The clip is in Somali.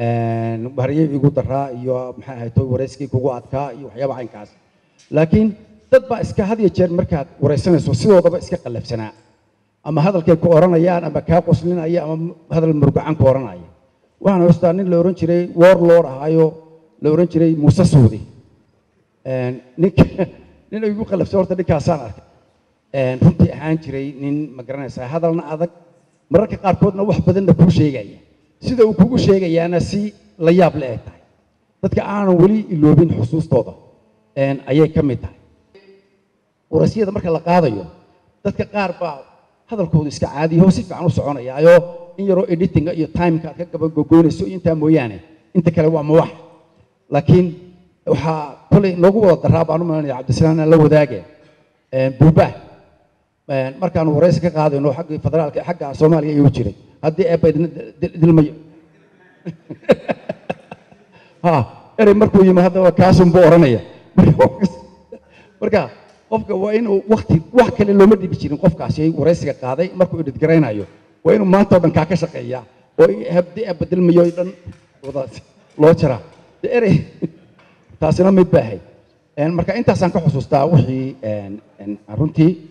baryay igu daraa iyo maxay ahayd toy warayskii kugu adkaa iyo waxyaaba caynkaas laakiin dad baa iska had iyo jeer markaad waraysanayso sidoodaba iska qallafsanaa ama hadalkay ku oranayaan ama kaa qoslinaya ama hadal murgacan ku oranaya waxaan haystaa nin la oran jiray warlord ahaayo la oran jiray muuse suudi ninka nin igu qallafsan horta ninkaasaan arkay runtii ahaan jiray nin ma garanaysaa hadalna adag mararka qaarkoodna wax badanna kuu sheegaya sida uu kugu sheegayaana si la yaab le eg tahay dadka aanan weli iloobin xusuustooda ayay ka mid tahay warasyada marka la qaadayo dadka qaar baa hadalkoodu iska caadiyaho si fiican u soconayaayo in yaroo editinga iyo timeka aad ka gabagogoynayso iyo intaa mooyaane inta kale waa mawax laakiin waxaa kolay noogu wada daraa baan u malanaya cabdisalaam aan la wadaage buubaa markaanu waraysi ka qaadayno xagga federaalka xagga soomaaliya ayuu jiray haddii eebba idin dilmayo ha erey markuu yimi haddaba kaasunbu oranaya marka qofka waa inuu wakti wax kale looma dhibi jirin qofkaasi waraysiga qaaday markuu idhidgaraynayo waa inuu maanta oo dhan kaa ka shaqeeyaa oo haddii eebba dilmayo dhan wadaas loo jaraa de erey taasina mid baa ahayd marka intaasaan ka xusuustaa wixii runtii